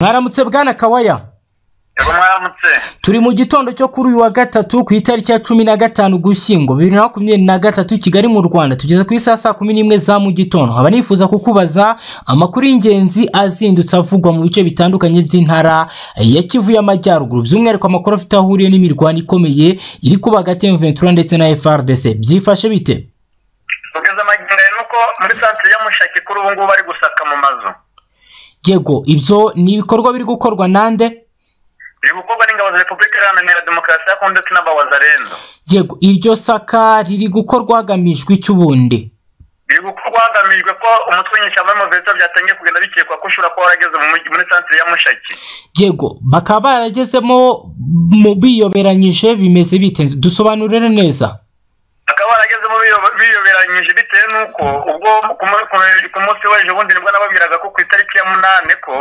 mwaramutse bwana kawaya yego mwaramutse turi mu gitondo cyo kuri uyu wa gatatu ku itariki ya cumi na gatanu ugushyingo bibiri na makumyabiri na gatatu i kigali mu rwanda tugeze ku isaha saa kumi n'imwe za mu gitondo nkaba nifuza kukubaza amakuru y'ingenzi azindutse avugwa mu bice bitandukanye by'intara ya kivu y'amajyaruguru by'umwihariko amakuru afite aho ahuriye n'imirwano ikomeye iri kuba hagati ya M23 ndetse na FRDC byifashe bite kugeza amagenda ni uko muri santire y'amushaki kuri ubu ngubu bari gusaka mu mazu yego ibyo ni ibikorwa biri gukorwa nande biri gukorwa n'ingabo za repubulika iharanira demokarasi ya kongo ndetse n'abawazarendo yego iryo saka riri gukorwa hagamijwe iki ubundi biri gukorwa hagamijwe ko umutwe w'inyeshyamba w'umuvetsa byatangiye kugenda bikekwa ko ushobora kuba warageze mu mujyi- muri santire y'amushaki yego bakaba baragezemo mu biyoberanyije bimeze bite dusobanurire neza bakaba baragezemo biyo- biyoberanyije bitewe n'uko ubwo ku mu- ku- ku munsi w'ejo bundi nibwo nababwiraga ko ku itariki ya munani ko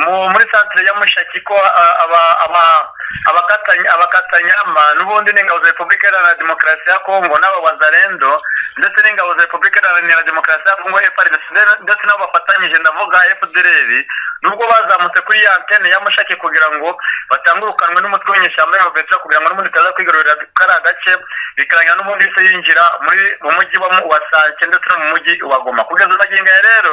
mu- muri santire y'amushaki ko a- aba- aba- abakatanya abakatanyama n'ubundi n'ingabo za repubulika iharanira demokarasi ya kongo n'aba bazarendo ndetse n'ingabo za repubulika iharanira demokarasi ya kongo FRDC ndetse- ndetse n'abo bafatanyije ndavuga fdr nubwo bazamutse kuri ya antene y'amushake kugira ngo batangurukanwe n'umutwe w'inyeshyamba y'abavetsa kugira ngo n'ubundi utaza kwigarurira kariya gace bikarangira n'ubundi yahise yinjira muri mu mujyi wa mu- wa sake ndetse no mu mujyi wa goma kugeza magingo ya rero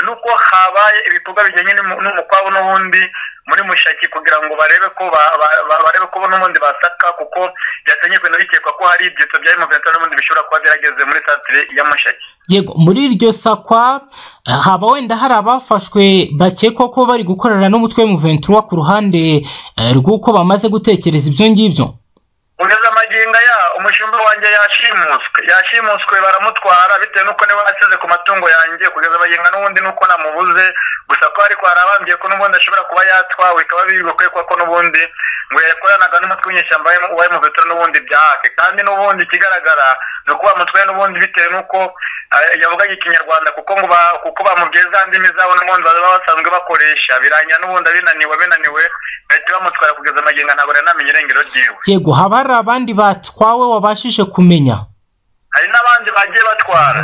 ni uko habaye ibikorwa bijyanye n'umu- n'umukwabu n'ubundi muri mushaki kugira ngo barebe ko ba- ba- ba- barebe ko n'ubundi basaka kuko byatangiye kugenda bikekwa ko hari ibyitso bya M23 n'ubundi bishobora kuba byarageze muri santire ya mushaki yego muri iryo sakwa eh, haba wenda hari abafashwe bakekwa ko bari gukorana n'umutwe w'umuventura ku ruhande eh, rw'uko bamaze gutekereza ibyo ngibyo kugeza amagingo ya umushumba wanjye yashimuswe yashimuswe baramutwara bitewe n'uko niwe wasize ku matungo yanjye kugeza amagingo n'ubundi nuko namubuze gusa ko ariko harabambye ko n'ubundi ashobora kuba yatwawe bikaba biri gukekwa ko n'ubundi ngo yakoranaga n'umutwe w'inyeshyamba wa- wa emuvetero n'ubundi byake kandi n'ubundi ikigaragara ni uko bamutwaye n'ubundi bitewe n'uko eh, yavugaga ikinyarwanda kuko ngo ba- kuko bamubwiye za ndimi zabo n'ubundi baba basanzwe bakoresha birangira n'ubundi abinaniwe binaniwe bahita bamutwara kugeza amagingo ntabwo rero namenye irengero ryiwe yego haba hari abandi batwawe wabashije kumenya hari n'abandi bagiye batwara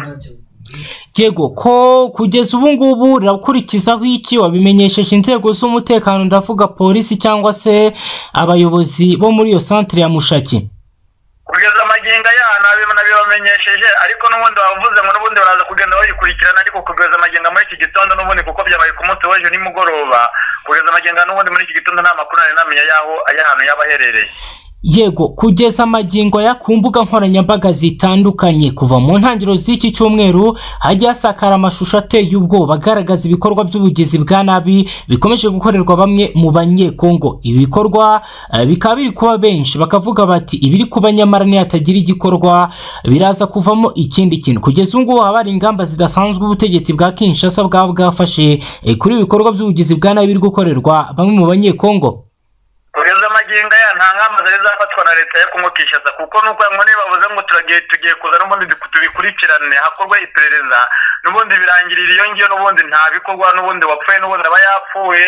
yego ko kugeza ubu ngubu urakurikizaho iki wabimenyesheje inzego z'umutekano ndavuga polisi cyangwa se abayobozi bo muri iyo santire ya mushaki kugeza amagingo ya nabi- nabibamenyesheje ariko n'ubundi bavuze ngo n'ubundi baraza kugenda bayikurikirana ariko kugeza amagingo muri iki gitondo n'ubundi kuko byabaye ku munsi w'ejo nimugoroba kugeza amagingo n'ubundi muri iki gitondo nta makuru nari namenya y'aho ay'ahantu yaba aherereye yego kugeza amagingo ya ku mbuga nkoranyambaga zitandukanye kuva mu ntangiriro z'iki cyumweru hajya hasakara amashusho ateye ubwoba agaragaza ibikorwa by'ubugizi bwa nabi bikomeje gukorerwa bamwe mu banyekongo ibi bikorwa eh, bikaba biri kuba benshi bakavuga bati ibiri kuba nyamara nihatagira igikorwa biraza kuvamo ikindi kintu kugeza ubu ngubu haba hari ingamba zidasanzwe ubutegetsi bwa kinshasa bwaba bwafashe eh, kuri ibi bikorwa by'ubugizi bwa nabi biri gukorerwa bamwe mu banyekongo kugeza amagingo ya nta ngamba zari zafatwa na leta ya kongo kinshasa kuko nuko ngo nibavuze ngo turagiye tugiye kuza n'ubundi duku- tubikurikirane hakorwe iperereza n'ubundi birangirira iyo ngiyo n'ubundi nta bikorwa n'ubundi wapfuye n'ubundi aba yapfuye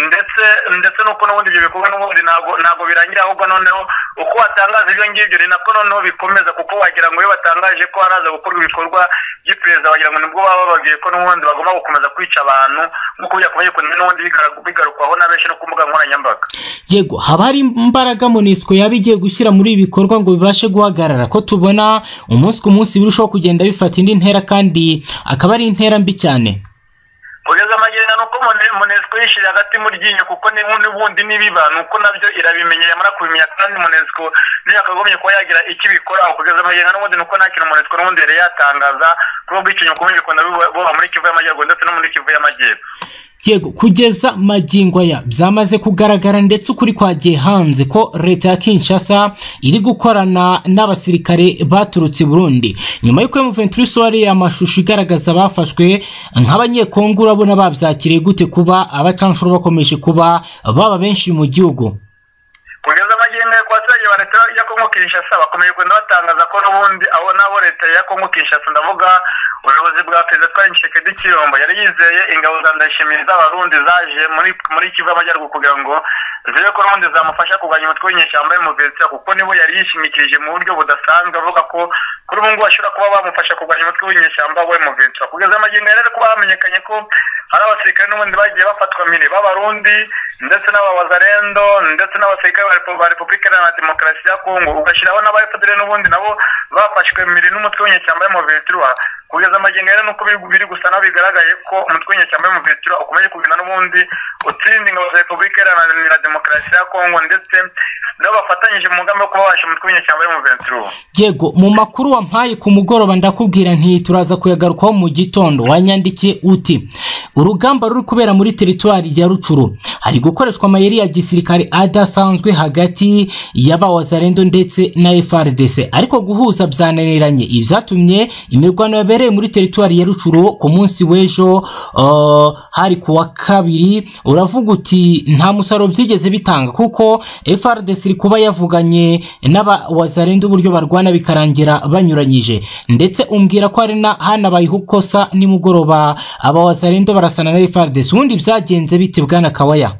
ndetse ndetse nuko n'ubundi ibyo bikorwa n'ubundi ntabwo ntabwo birangira ahubwo noneho uko watangaza ibyo ngibyo ni nako noneho bikomeza kuko wagira ngo iyo batangaje ko haraza gukorwa ibikorwa by'iperereza wagira ngo nibwo baba bababwiye ko n'ubundi bagomba gukomeza kwica abantu nk'uko byakomeye kundi n'ubundi bigara- bigarukwaho na benshi no ku mbuga nkoranyambaga yego haba hari imbaraga monisco yaba igiye gushyira muri ibi bikorwa ngo bibashe guhagarara ko tubona umunsi ku munsi birushaho kugenda bifata indi ntera kandi akaba ari intera mbi cyane kugeza amagenda ni uko Mone- monesco yishyira hagati mu ryinyo kuko ni- n'ubundi n'ibiba ni uko nabyo irabimenya yamara kubimenya kandi monesco niyo yakagombye kuba yagira icyo ibikoraho kugeza amagenda n'ubundi ni uko nta kintu monesco n'ubundi yari yatangaza kuri ubwo ikinyo kubundi bikunda biba- buba muri kivu y'amajyaruguru ndetse no muri kivu y'amajyepfo yego kugeza magingo aya byamaze kugaragara ndetse ukuri kwagiye hanze ko leta ya kinshasa iri gukorana n'abasirikare baturutse i burundi nyuma y'uko muventuri wariye amashusho igaragaza abafashwe nk'abanyekongo urabona babyakiriye gute kuba abacanshuro bakomeje kuba baba benshi mu gihugu kugeza amagingo ku baturage ba leta ya kongo kinshasa bakomeje kugenda batangaza ko n'ubundi abo nabo leta ya kongo kinshasa ndavuga ubuyobozi bwa perezida twa nshekedi kiyombo yari yizeye ingabo za ndayishimiye z'abarundi zaje muri muri kivu y'amajyaruguru kugira ngo zibe ko n'ubundi zamufasha kurwanya umutwe w'inyeshyamba y'umuvetera kuko nibo yari yishimikirije mu buryo budasanzwe avuga ko kuri ubu ngubu bashobora kuba bamufasha kurwanya umutwe w'inyeshyamba we muvetera kugeza amagingo ya rero kuba hamenyekanye ko ari abasirikare n'ubundi bagiye bafatwa mbere b'abarundi ndetse n'ababazarendo ndetse n'abasirikare ba Repu- ba repubulika iharanira demokarasi ya kongo ugashyiraho n'abayefudere n'ubundi nabo bafashwe mbere n'umutwe w'inyeshyamba y'umuvetura kugeza amagingo rero nuko biri- biri gusa naho bigaragaye ko umutwe w'inyeshyamba y'umuvetura ukomeje kugenda n'ubundi utsinda ingabo za repubulika iharanira demokarasi ya kongo ndetse nabo bafatanyije mu mugambi wo kubabasha umutwe w'inyeshyamba y'umuvetura yego mu makuru wampaye ku mugoroba ndakubwira nti turaza kuyagarukaho mu gitondo wanyandikiye uti urugamba ruri kubera muri teritwari ya rucuru hari gukoreshwa amayeri ya gisirikare adasanzwe hagati y'abawazarendo ndetse na frdc ariko guhuza byananiranye ibi byatumye imirwano yabereye muri teritwari ya rucuru ku munsi w'ejo uh, hari ku wa kabiri uravuga uti nta musaruro byigeze bitanga kuko frdc iri kuba yavuganye n'abawazarendo uburyo barwana bikarangira banyuranyije ndetse umbwira ko hari na hanabayeho ikosa nimugoroba abawazarendo barasana na frdc ubundi byagenze bite bwana kawaya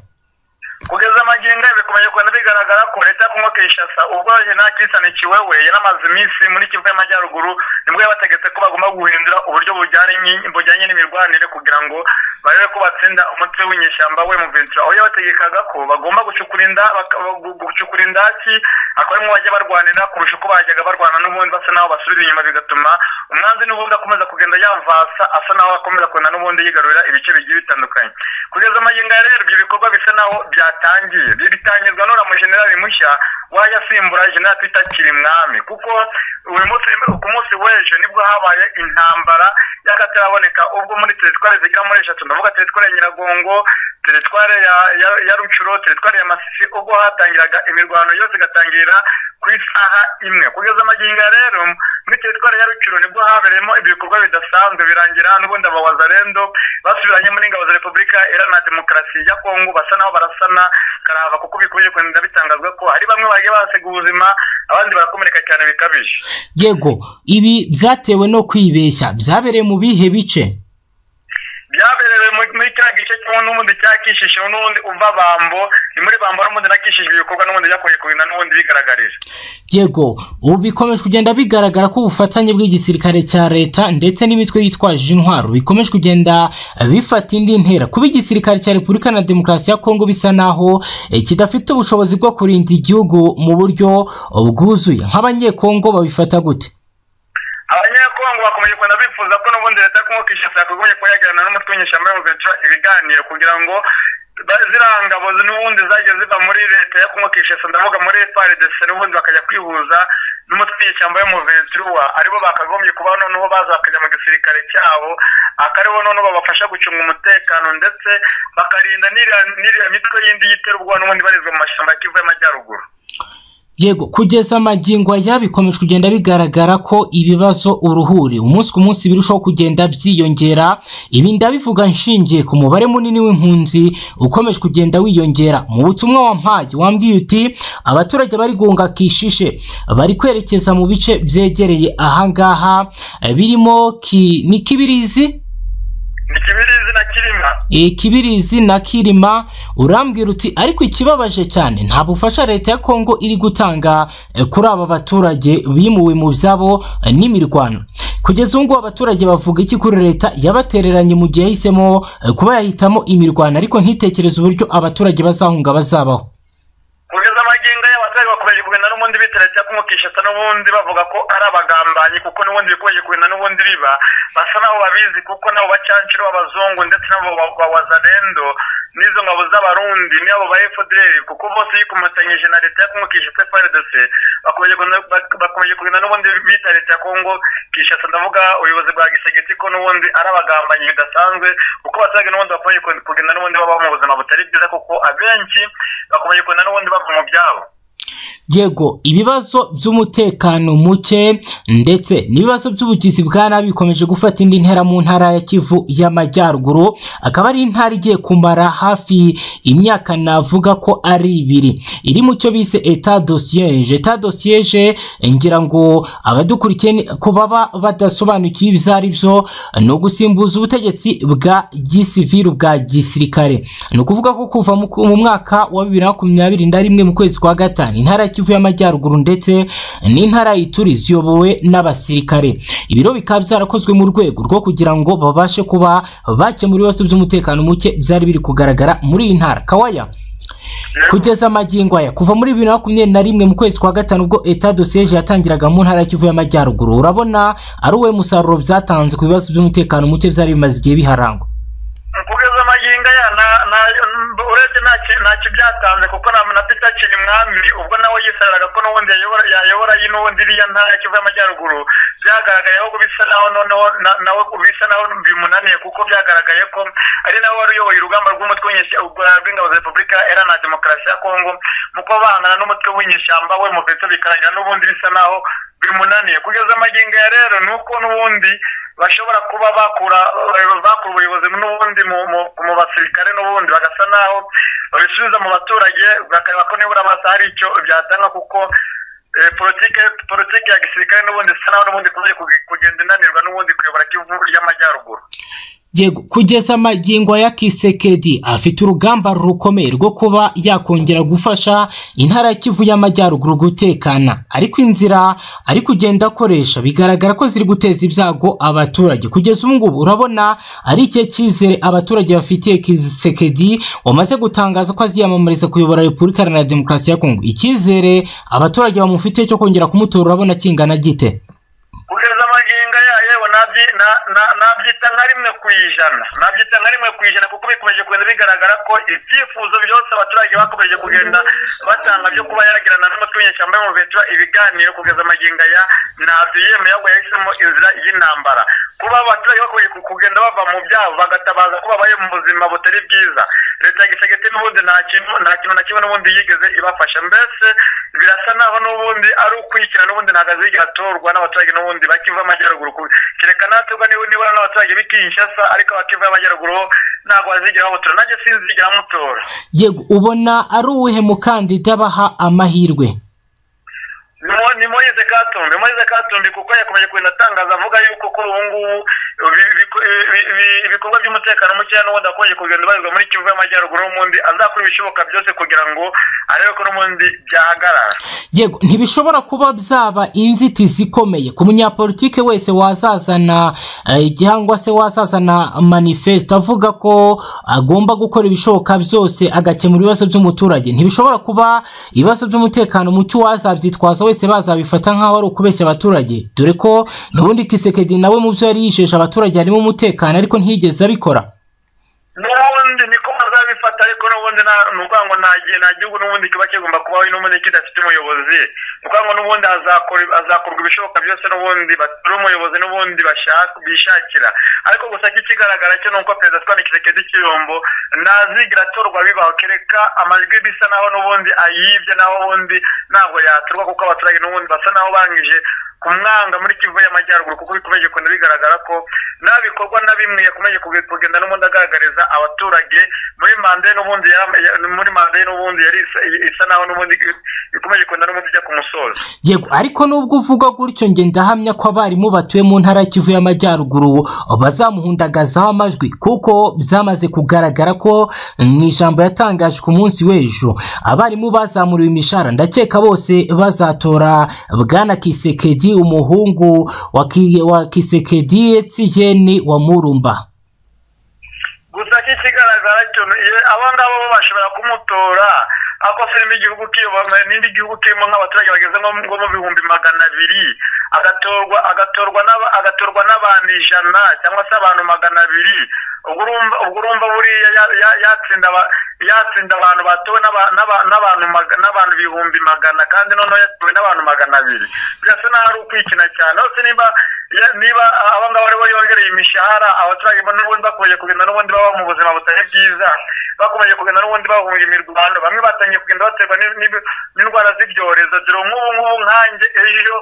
kugeza amagingo ayo bikomeje kugenda bigaragara ko leta ya kongo kinshasa ubwo nta cyisanikiwe we yanamaze iminsi muri kivu y'amajyaruguru nibwo yabategetse ko bagomba guhindura uburyo bujyanye bujyanye n'imirwanire kugira ngo barebe ko batsinda umutwe w'inyeshyamba we mu ventura aho yabategekaga ko bagomba gucukura inda baka- gu- gucukura indaki akaba arimo bajya barwanira kurusha uko bajyaga barwana n'ubundi basa n'aho basubira inyuma bigatuma umwanzi n'ubundi akomeza kugenda yavasa asa n'aho akomeza kugenda n'ubundi yigarurira ibice bigiye bitandukanye kugeza amagingo ya rero ibyo bikorwa bisa n'aho byatangiye Ibi bitangirwa n'uriya mujenerali mushya waje asimbura jenerali twita kirimwami kuko uyu munsi ku munsi w'ejo nibwo habaye intambara y'akataraboneka ubwo muri teritwari zigera muri eshatu ndavuga teritwari ya nyiragongo teritwari ya- ya- ya rucuro teritwari ya masisi ubwo hatangiraga imirwano yose igatangirira ku isaha imwe kugeza amagingo ya rero muri teritwari ya rucuro nibwo habereyemo ibikorwa bidasanzwe birangira n'ubundi abawazarendo basubiranye muri ingabo za repubulika iharanira demokarasi ya kongo basa n'aho barasana karahava kuko bikomeje kugenda bitangazwa ko hari bamwe bagiye bahasiga ubuzima abandi barakomereka cyane bikabije yego ibi byatewe no kwibeshya byabereye mu bihe bice byaberewe mu- muri kiriya gice kimwe n'ubundi cya kishishiro n'ubundi uva bambo ni muri bambo n'ubundi na kishijwe ibikorwa n'ubundi byakomeje kugenda n'ubundi bigaragarije yego ubu bikomeje kugenda bigaragara ko ubufatanye bw'igisirikare cya leta ndetse n'imitwe yitwaje intwaro bikomeje kugenda bifata indi ntera kuba igisirikare cya repubulika na demokarasi ya kongo bisa naho eh, kidafite ubushobozi bwo kurinda igihugu mu buryo eh, bwuzuye nk'abanyekongo babifata gute abanyekongo bakomeje kugenda bifuza ko n'ubundi leta yo kumwe kishasa yakomeje kuba yaganira n'umutwe w'inyeshyamba yo guca ibiganiro kugira ngo ba- ziriya ngabo n'ubundi zagiye ziva muri leta yo kumwe kishasa ndavuga muri frdc n'ubundi bakajya kwihuza n'umutwe w'inyeshyamba yo mu ventura aribo bakagombye kuba noneho baza bakajya mu gisirikare cyabo akaribo noneho babafasha gucunga umutekano ndetse bakarinda n'iriya- n'iriya mitwe yindi y'iterabwoba n'ubundi barizwa mu mashyamba ya kivu y'amajyaruguru yego kugeza amagingo aya bikomeje kugenda bigaragara ko ibibazo uruhuri umunsi ku munsi birushaho kugenda byiyongera ibi ndabivuga nshingiye ku mubare munini w'impunzi ukomeje kugenda wiyongera mu butumwa wampaye wambwiye uti abaturage bari gunga kishishe bari kwerekeza mu bice byegereye ahangaha eh, birimo ki, ni kibirizi ni kibirizi na kirima Eh, kibirizi na kirima urambwira uti ariko ikibabaje cyane nta bufasha leta ya kongo iri gutanga eh, kuri aba baturage bimuwe mu byabo eh, n'imirwano kugeza ubu ngubu abaturage bavuga iki kuri leta yabatereranye mu gihe yahisemo eh, kuba yahitamo imirwano ariko ntitekereze uburyo abaturage bazahunga bazabaho kugeza amagingo y'abaturage bakomeje kugenda n'ubundi biteretse kumukishasa n'ubundi bavuga ko ari abagambanyi kuko n'ubundi bikomeje kugenda n'ubundi biba basa n'aho babizi kuko nabo bacanciro b'abazungu ndetse n'abo ba- bawazarendo n'izo ngabo z'abarundi n'abo ba fdr kuko bose yikomatanyije na leta yo kumukishasa frdc bakomeje kugenda- bak- bakomeje kugenda n'ubundi bita leta ya kongo kishasa ndavuga ubuyobozi bwa gisegeti ko n'ubundi ari abagambanyi bidasanzwe kuko abaturage n'ubundi bakomeje kugenda n'ubundi babaho mu buzima butari bwiza kuko abenshi bakomeje kugenda n'ubundi bava mu byabo yego ibibazo by'umutekano muke ndetse n'ibibazo by'ubugizi bwa nabi bikomeje gufata indi ntera mu ntara ya kivu y'amajyaruguru akaba ari intara igiye kumara hafi imyaka navuga ko ari ibiri iri mu cyo bise eta dosiyeje eta dosiyeje ngira ngo abadukurikiye ni- ku baba badasobanukiwe ibyo ari byo ni ugusimbuza ubutegetsi bwa gisiviru bwa gisirikare ni ukuvuga ko kuva mu mu mwaka wa bibiri na makumyabiri na rimwe mu kwezi kwa gatanu intara intara ya Kivu y'Amajyaruguru ndetse n'intara ya Ituri ziyobowe n'abasirikare ibiro bikaba byarakozwe mu rwego rwo kugira ngo babashe kuba bakemura ibibazo by'umutekano muke byari biri kugaragara muri iyi ntara kawaya kugeza amagingo aya kuva muri bibiri na makumyabiri na rimwe mu kwezi kwa gatanu ubwo eta dosiyeje yatangiraga mu ntara ya kivu y'amajyaruguru urabona ari uwe musaruro byatanze ku bibazo by'umutekano muke byari bimaze igihe biharangwa kugeza amagingo aya na- na- urebye ntaki- ntacyo byatanze kuko na na peter kirimwami ubwo nawe yisaraga ko n'ubundi yayobora- yayobora iyi n'ubundi iriya ntara ya kivu y'amajyaruguru byagaragayeho ko bisa naho noneho na- nawe bisa naho bimunaniye kuko byagaragaye ko ari nawe wari uyoboye urugamba rw'umutwe w'inyeshyamba rw'ingabo za repubulika iharanira demokarasi ya kongo mu kuba bahangana n'umutwe w'inyeshyamba we mu petero bikarangira n'ubundi bisa naho bimunaniye kugeza amagingo ya rero ni uko n'ubundi bashobora kuba bakura bakura ubuyobozi n'ubundi mu, mu, mu basirikare n'ubundi bagasa naho babisubiza mu baturage bakareba ko nibura basa hari icyo byatanga kuko eh, politike politike ya gisirikare n'ubundi isa naho n'ubundi ikomeje kuge- kugenda inanirwa n'ubundi kuyobora kivu y'amajyaruguru yego kugeza amagingo aya kisekedi afite urugamba rukomeye rwo kuba yakongera gufasha intara ya kivu y'amajyaruguru gutekana ariko inzira ari kugenda akoresha bigaragara ko ziri guteza ibyago abaturage kugeza ubu ngubu urabona ari icyo cyizere abaturage bafitiye kisekedi wamaze gutangaza ko aziyamamariza kuyobora repubulika iharanira demokarasi ya kongo icyizere abaturage bamufitiye cyo kongera kumutora urabona kingana gite kugeza amagingo yayo yewe nabyi- na- na- nabyita nka rimwe ku ijana nabyita nka rimwe ku ijana kuko bikomeje kugenda bigaragara ko ibyifuzo byose abaturage bakomeje kugenda batanga byo kuba yagirana n'umutwe w'inyeshyamba yo mu Ventura ibiganiro kugeza amagingo aya ntabyo yemeye ahubwo yahisemo inzira y'intambara kuba abaturage bakomeje ku- kugenda bava mu byabo bagatabaza ko babaye mu buzima butari bwiza leta ya gisagete n'ubundi nta kintu nta kintu na kimwe n'ubundi yigeze ibafasha mbese birasa naho n'ubundi ari ukwikira n'ubundi ntabwo azigera atorwa n'abaturage n'ubundi bakiva amajyaruguru ku- kereka natwe niba nibura n'abaturage b'i kinshasa ariko abakiva amajyaruguru bo ntabwo bazigera bamutora nanjye sinzigera mutora yego ubona ari uwuhe mukandida baha amahirwe ni Mo- ni moyize katumbi moyize katumbi kuko yakomeje kugenda atangaza avuga yuko kuri ubu ngubu bi- biko- bi- bi- ibikorwa by'umutekano mukeya n'ubundi akomeje kugenda ubarizwa muri kivu y'amajyaruguru n'ubundi azakora ibishoboka byose kugira ngo arebe ko n'ubundi byahagarara yego ntibishobora kuba byaba inzitizi ikomeye ku munyapolitike wese wazazana eh, cyangwa se wazazana manifesito avuga ko agomba gukora ibishoboka byose agakemura ibibazo by'umuturage ntibishobora kuba ibibazo by'umutekano mucyo wazabyitwaza wese bazabifata nk'aho ari ukubeshya abaturage dore ko n'ubundi kisekedi nawe mu byo yari yijeje abaturage harimo umutekano ariko ntiyigeze abikora n'ubundi niko bazabifata ariko n'ubundi nta- ni ukuvuga ngo nta gihe nta gihugu n'ubundi kiba kigomba kubaho n'ubundi kidafite umuyobozi ni ukuvuga ngo n'ubundi hazakora- hazakorwa ibishoboka byose n'ubundi batore umuyobozi n'ubundi bashaka bishakira ariko gusa cyo ikigaragara cyo ni uko perezida Antoine Tshisekedi Tshilombo ntazigira atorwa bibaho kereka amajwi bisa naho n'ubundi ayibye naho ubundi ntabwo yatorwa kuko abaturage n'ubundi basa naho bangije kumwanga muri kivu y'amajyaruguru kuko bikomeje kugenda bigaragara ko nta bikorwa na bimwe yakomeje kuge- kugenda n'ubundi agaragariza abaturage muri manda ye n'ubundi yara- ya- muri manda ye n'ubundi yari isa- isa naho n'ubundi bikomeje kugenda n'ubundi ijya ku musozo yego ariko nubwo uvuga gutyo nge ndahamya ko abarimu batuye mu ntara ya kivu y'amajyaruguru bazamuhundagazaho amajwi kuko byamaze kugaragara ko mu ijambo yatangaje ku munsi w'ejo abarimu bazamuriwe imishahara ndakeka bose bazatora bwana kisekedi umuhungu wa Ki- wa kisekedi etiyeni wa murumba gusa ko ikigaragara cyo ni- ye- aba ngaba bo bashobora kumutora ako filime igihugu kiyobowe n'indi gihugu kirimo nk'abaturage bageze nko mu- nko mu bihumbi magana abiri agatorwa agatorwa n'aba- agatorwa n'abantu ijana cyangwa se abantu magana abiri ubwo urumva ubwo urumva buriya ya- ya- yatsinda aba- yatsinda abantu batowe n'aba- n'aba- n'abantu maga- n'abantu ibihumbi magana kandi noneho yatowe n'abantu magana abiri birasa n'aho ari ukwikina cyane hose niba ya- niba aba ngaba aribo yongereye imishahara abaturage bo n'ubundi bakomeje kugenda n'ubundi baba mu buzima butari bwiza bakomeje kugenda n'ubundi bahunga imirwano bamwe batangiye kugenda baterwa n'i- n'i- n'indwara z'ibyorezo dore nk'ubu ngubu nkanjye ejo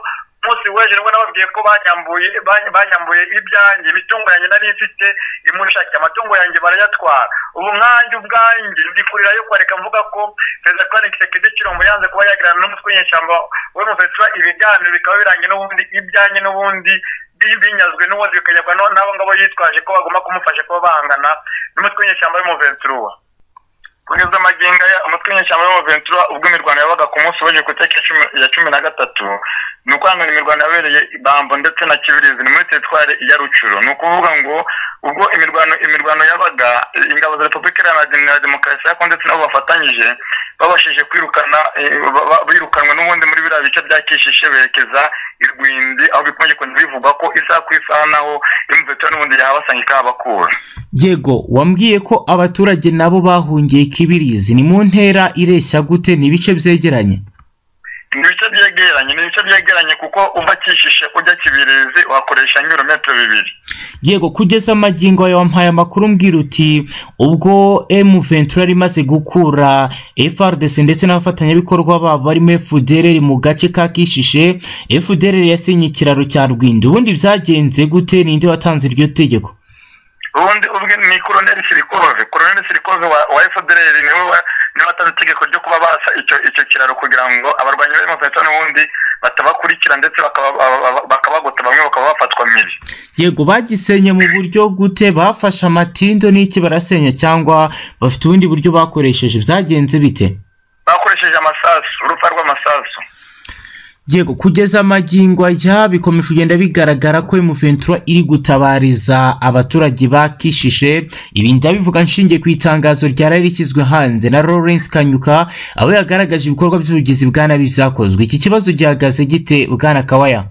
umunsi w'ejo nibwo nababwiye ko banyambuye bany- banyambuye ibyanjye imitungo yanjye nari mfite imushake amatungo yanjye barayatwara ubu nkanjye ubwanjye ndi kurira yo kwareka mvuga ko perezida Antoine Tshisekedi Tshilombo yanze kuba yagirana n'umutwe w'inyeshyamba w'umufetura ibiganiro bikaba birangiye n'ubundi ibyanjye n'ubundi bi- binyazwe n'ubundi bikajyabwa no- n'abo ngabo yitwaje ko bagomba kumufasha kuba bahangana n'umutwe w'inyeshyamba w'umuventura kugeza magingo aya umutwe w'inyeshyamba w'abaventura ubwo imirwano yabaga ku munsi w'ejo ku itariki ya cumi- ya cumi na gatatu ni ukwangana imirwano yabereye i bambo ndetse na kibirizi ni muri teritwari ya rucuro ni ukuvuga ngo ubwo imirwano imirwano yabaga ingabo za repubulika iharanira Dem- na demokarasi ya kongo ndetse nabo bafatanyije babashije kwirukana eh, ba- ba- birukanwe n'ubundi muri biriya bice bya kishishe berekeza i rwindi aho bikomeje kugenda bivugwa ko isaha ku isaha naho imvura n'ubundi yahabasanga ikahabakura yego wambwiye ko abaturage nabo bahungiye kibirizi ni mu ntera ireshya gute ni ibice byegeranye ni ibice byegeranye ni ibice byegeranye kuko uva kishishe ujya kibirizi wakoresha nk'ibirometero bibiri yego kugeza amagingo yawe wampaye amakuru mbwira uti ubwo m ventura yari imaze gukura frdc ndetse n'abafatanyabikorwa babo barimo fdr mu gace ka kishishe fdr yasinye ikiraro cya rwindo ubundi byagenze gute ninde watanze iryo tegeko ubundi ubwe ni koroneli sirikove koroneli sirikove wa, wa fdr niwe wa- niwe watanze itegeko ryo kuba basa icyo icyo kiraro kugira ngo abarwanyi b'imofeta n'ubundi batabakurikira ndetse bakaba- ba- ba- bakabagota bamwe bakaba bafatwa mibi yego bagisenye mu buryo gute bafashe amatindo n'iki barasenya cyangwa bafite ubundi buryo bakoresheje byagenze bite bakoresheje amasasu urupfa rw'amasasu yego kugeza amagingo ajya bikomeje kugenda bigaragara ko emuventura iri gutabariza abaturage ba kishishe ibi ndabivuga nshingiye ku itangazo ryari rishyizwe hanze na lawrence kanyuka aho yagaragaje ibikorwa by'ubugizi bwa nabi byakozwe iki kibazo gihagaze gite bwana kawaya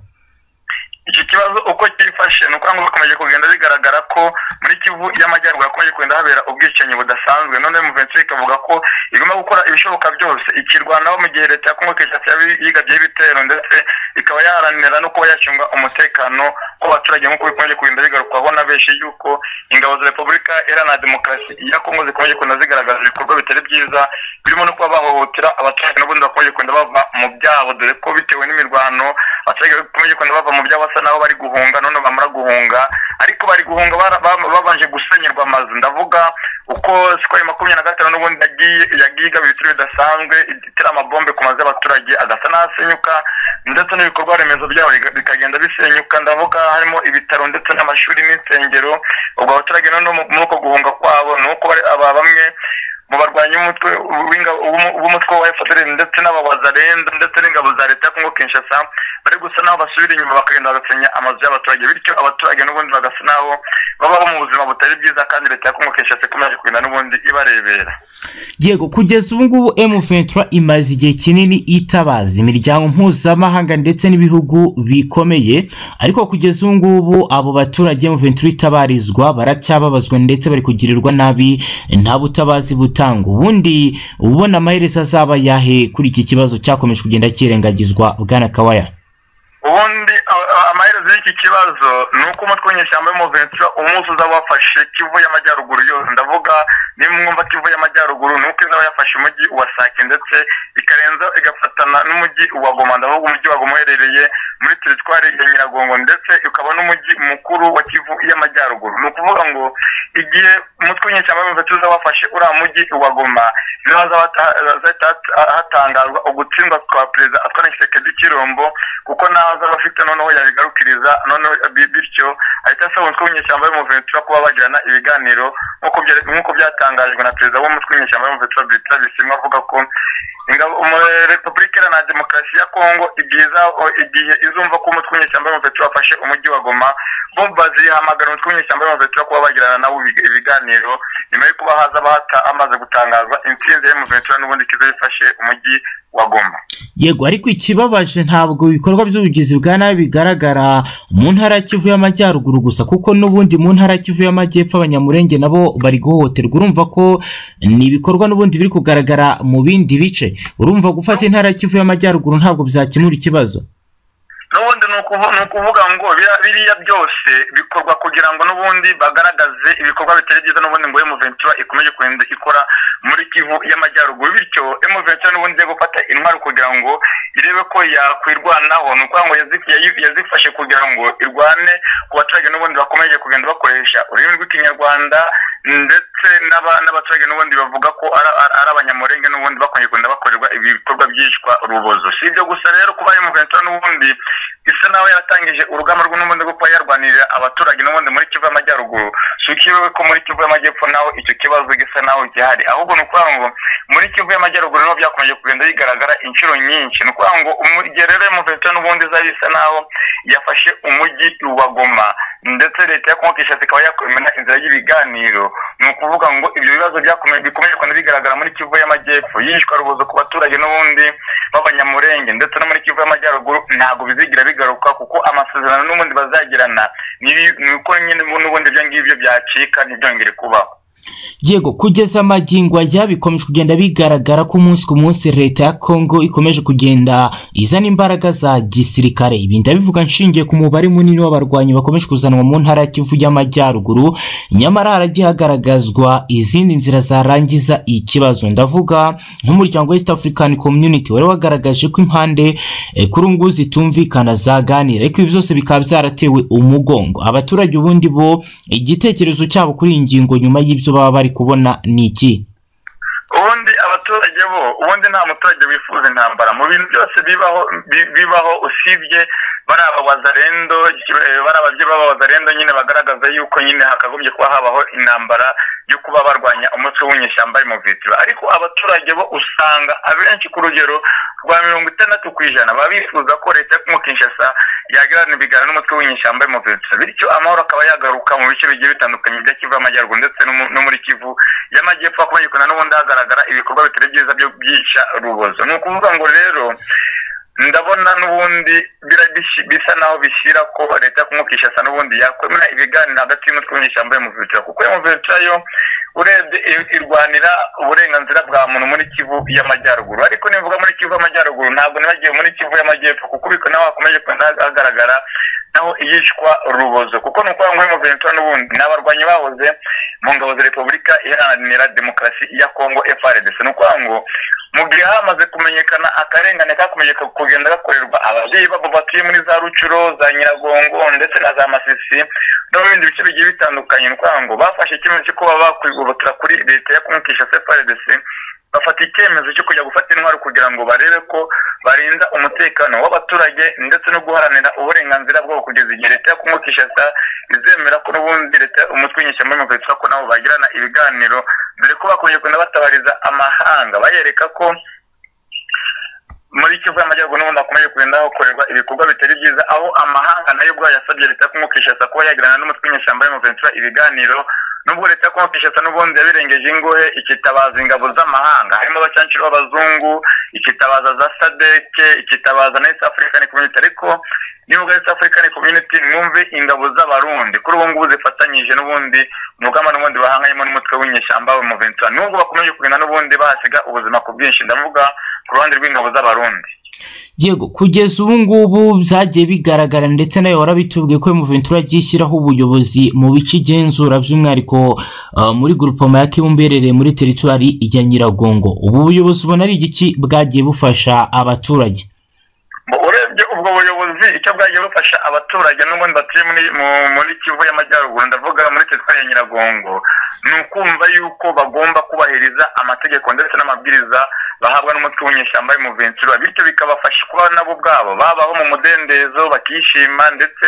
iki kibazo uko cyifashe ni uko ngo bikomeje kugenda bigaragara ko muri kivu y'amajyaruguru hakomeje kugenda habera ubwicanyi budasanzwe none muvensi ikavuga ko igomba gukora ibishoboka byose ikirwanaho mu gihe leta ya kongo kinshasa yaba yigabyeho ibitero ndetse ikaba yaharanira no kuba yacunga umutekano w'abaturage nk'uko bikomeje kugenda bigarukwaho na benshi yuko ingabo za repubulika iharanira demokarasi ya kongo zikomeje kugenda zigaragaza ibikorwa bitari byiza birimo no kuba bahohotera abaturage n'ubundi bakomeje kugenda bava mu byabo dore ko bitewe n'imirwano abaturage bakomeje kugenda bava mu byabo basa naho bari guhunga none bamara guhunga ariko bari guhunga bara- ba- babanje gusenyerwa amazu ndavuga uko sikoro makumyabiri na gatanu n'ubundi yagiye yagiye igaba ibitero bidasanzwe itera amabombe ku mazu y'abaturage agasa n'asenyuka ndetse n'ibikorwa remezo byabo biga- bikagenda bisenyuka ndavuga harimo ibitaro ndetse n'amashuri n'insengero ubwo abaturage noneho mu- muri uko guhunga kwabo ni uko bari- aba bamwe mu barwanyi b'umutwe w'inga- w'umu- w'umutwe wa FDL ndetse n'abawazarenza ndetse n'ingabo za leta ya Kongo Kinshasa bari gusa n'aho basubira inyuma bakagenda bagasenya amazu y'abaturage bityo abaturage n'ubundi bagasa n'aho babaho mu buzima butari bwiza kandi leta ya Kongo Kinshasa ikomeje kugenda n'ubundi ibarebera yego kugeza ubu ngubu M23 imaze igihe kinini itabaza imiryango mpuzamahanga ndetse n'ibihugu bikomeye ariko kugeza ubu ngubu abo baturage M23 itabarizwa baracyababazwa ndetse bari kugirirwa nabi nta butabazi butanga ubundi ubona amaherezo azaba yahe kuri iki kibazo cyakomeje kugenda kirengagizwa bwana kawaya ubundi a- a- amaherezo y'iki kibazo ni uko umutwe w'inyeshyamba y'umuventura umunsi uzaba wafashe kivu y'amajyaruguru yose ndavuga nimwumva kivu y'amajyaruguru ni uko izaba yafashe umujyi wa sake ndetse ikarenza igafatana n'umujyi wa goma ndavuga umujyi wa goma uherereye muri teritwari ya nyiragongo ndetse ukaba n'umujyi mukuru wa kivu y'amajyaruguru ni ukuvuga ngo igihe umutwe w'inyeshyamba y'umuventura uzaba wafashe uriya mujyi wa goma niho hazaba- hazahita hat- hatangazwa ugutsindwa kwa perezida atwara isekedi kirombo kuko naza abafite noneho yabigarukiriza noneho bi- bityo ahita asaba umutwe w'inyeshyamba y'umuventura kuba bagirana ibiganiro nk'uko bya- nk'uko byatangajwe na perezida w'umutwe w'inyeshyamba y'umuventura Bertrand Bisimwa avuga ko ingabo umu- repubulika iharanira demokarasi ya kongo igihe iza- igihe izumva ko umutwe w'inyeshyamba y'umuventura wafashe umujyi wa goma bo bazihamagara umutwe w'inyeshyamba y'umuventura kuba bagirana nawo ibi- ibiganiro nyuma yo kuba haza bahata amaze gutangazwa intsinzi y'umuventura n'ubundi kiza yifashe umujyi wa goma yego ariko ikibabaje ntabwo ibikorwa by'ubugizi bwa nabi bigaragara mu ntara ya kivu y'amajyaruguru gusa kuko n'ubundi mu ntara ya kivu y'amajyepfo abanyamurenge nabo bari guhohoterwa urumva ko ni ibikorwa n'ubundi biri kugaragara mu bindi bice urumva gufata intara ya kivu y'amajyaruguru ntabwo byakemura ikibazo n'ubundi ni ukuvu- ni ukuvuga ngo biriya- biriya byose bikorwa kugira ngo n'ubundi bagaragaze ibikorwa bitari byiza n'ubundi ngo emuventura ikomeje kugenda ikora muri kivu y'amajyaruguru bityo emuventura n'ubundi igiye gufata intwaro kugira ngo irebe ko yakwirwanaho ni ukuvuga ngo yazi- yayi- yazifashe kugira ngo irwane ku baturage n'ubundi bakomeje kugenda bakoresha ururimi rw'ikinyarwanda ndetse ndetse n'aba- n'abaturage n'ubundi bavuga ko ara- ara- ari abanyamurenge n'ubundi bakunze kugenda bakorerwa ibikorwa byicwa rubozo si ibyo gusa rero kuba imuventura n'ubundi isa naho yaratangije urugamba rwe n'ubundi rwo kuba yarwanirira abaturage n'ubundi muri kivu y'amajyaruguru si ukiwe ko muri kivu y'amajyepfo naho icyo kibazo gisa naho gihari ahubwo ni ukuvuga ngo muri kivu y'amajyaruguru niho byakomeje kugenda bigaragara inshuro nyinshi ni ukuvuga ngo igihe rero imuventura n'ubundi izaba isa naho yafashe umujyi wa goma ndetse leta ya kongo kinshasa ikaba yakwemera inzira y'ibiganiro ni ukuvuga ngo ibyo bibazo byakomeje bikomeje kugenda bigaragara muri kivu y'amajyepfo yishwa rubozo ku baturage n'ubundi b'abanyamurenge ndetse no muri kivu y'amajyaruguru ntabwo bizigira bigaruka kuko amasezerano n'ubundi bazagirana n'ibi- ni uko nyine n'ubundi ibyo ngibyo byacika ntibyongere kubaho yego kugeza magingo aya bikomeje kugenda bigaragara ko umunsi ku munsi leta ya kongo ikomeje kugenda izana imbaraga za gisirikare ibi ndabivuga nshingiye ku mubare munini w'abarwanyi bakomeje kuzanwa mu ntara ya kivu y'amajyaruguru nyamara haragiye hagaragazwa izindi nzira zarangiza ikibazo ndavuga nk'umuryango west african community wari wagaragaje ko impande eh, kuri ubu ngubu zitumvikana zaganira ariko ibi byose bikaba byaratewe umugongo abaturage ubundi bo igitekerezo cyabo kuri iyi ngingo nyuma y'ibyo baba bari kubona ni iki ubundi abaturage bo ubundi nta muturage wifuza intambara mu bintu byose bibaho bi- bibaho usibye bariya abawazarendo eh, bariya ababyeyi b'abawazarendo nyine bagaragaza yuko nyine hakagombye kuba habaho intambara yo kuba barwanya umutwe w'inyeshyamba y'umuvitura ariko abaturage bo usanga abenshi ku rugero rwa mirongo itandatu ku ijana baba bifuza ko leta yo mu kinshasa yagirana ibiganiro n'umutwe w'inyeshyamba y'umuvitura bityo amahoro akaba yagaruka mu bice bigiye bitandukanye bya kivu y'amajyaruguru ndetse no mu- no muri kivu y'amajyepfo hakomeje kugenda n'ubundi hagaragara ibikorwa bitari byiza byo byica rubozo ni ukuvuga ngo rero ndabona n'ubundi bira- bishi- bisa naho bishyira ko leta yo kumukishasa n'ubundi yakwemera ibiganiro hagati y'umutwe w'inyeshyamba y'umuvitura kuko y'umuvitura yo urebye i- irwanira uburenganzira bwa muntu muri kivu y'amajyaruguru ariko nivuga muri kivu y'amajyaruguru ntabwo nibagiwe muri kivu y'amajyepfo kuko ubiko naho hakomeje kugenda hagaragara naho iyicwa rubozo kuko ni ukuvuga ngo y'umuvitura n'ubundi ni abarwanyi bahoze mu ngabo za repubulika iharanira demokarasi ya kongo frdc ni ukuvuga ngo mu gihe hamaze kumenyekana akarengane kakomeje kugenda gakorerwa ababyeyi babo batuye muri za rucuro za nyiragongo ndetse na za masisi no mu bindi bice bigiye bitandukanye ni ukuvuga ngo bafashe icyemezo cyo kuba bakwigobotera kuri leta ya kumukisha cfrdc bafata icyemezo cyo kujya gufata intwaro kugira ngo barebe ko barinda umutekano w'abaturage ndetse no guharanira uburenganzira bwabo kugeza igihe leta yo kumukisha sa izemera ko n'ubundi leta umutwe w'inyeshyamba y'umuvetsi ko nabo bagirana ibiganiro dore ko bakomeje kugenda batabariza amahanga bayereka ko muri kivu y'amajyaruguru n'ubundi hakomeje kugenda hakorerwa ibikorwa bitari byiza aho amahanga nayo ubwayo yasabye leta yo kumukishasa kuba yagirana n'umutwe w'inyeshyamba y'umuventura ibiganiro nubwo leta yo kumukishasa n'ubundi yabirengeje ingohe ikitabaza ingabo z'amahanga harimo abacanshuro b'abazungu ikitabaza za sadeke ikitabaza na east african community ariko n'ibihugu bya east african community mwumve ingabo z'abarundi kuri ubu ngubu zifatanyije n'ubundi umugamba n'ubundi bahanganyemo n'umutwe w'inyeshyamba w'umuventura nubwo bakomeje kugenda n'ubundi bahasiga ubuzima ku bwinshi ndavuga ku ruhande rw'ingabo z'abarundi yego kugeza ubu ngubu byagiye bigaragara ndetse nayo warabitubwiye ko muventura agiye ishyiraho ubuyobozi mu bice igenzura by'umwihariko ah, muri grupoma ya kibumba iherereye muri teritwari ya nyiragongo ubu buyobozi ubona ari igiki bwagiye bufasha abaturage Bo urebye ubwo buyobozi icyo bwagiye bufasha abaturage n'ubundi batuye muri mu- muri kivu y'amajyaruguru ndavuga muri teritwari ya nyiragongo ni ukumva yuko bagomba kubahiriza amategeko ndetse n'amabwiriza bahabwa n'umutwe w'inyeshyamba y'umuventura bityo bikabafasha kuba nabo ubwabo babaho mu mudendezo bakishima ndetse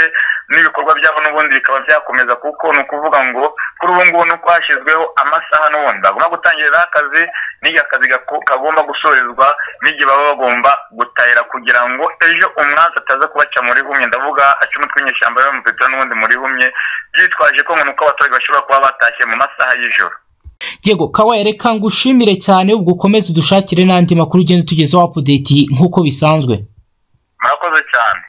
n'ibikorwa byabo n'ubundi bikaba byakomeza kuko ni ukuvuga ngo kuri ubu ngubu nuko hashyizweho amasaha n'ubundi bagomba gutangiriraho akazi n'igihe akazi gako- kagomba gusorezwa n'igihe baba bagomba gutahira kugira ngo ejo umwanzi ataza kubaca muri humye ndavuga aca umutwe w'inyeshyamba y'umuventura n'ubundi muri humye byitwaje ko ngo ni uko abaturage bashobora kuba batashye mu masaha y'ijoro yego kawa reka ngushimire cyane ubwo ukomeze udushakire n'andi makuru ugenda utugezaho apudeti nk'uko bisanzwe murakoze cyane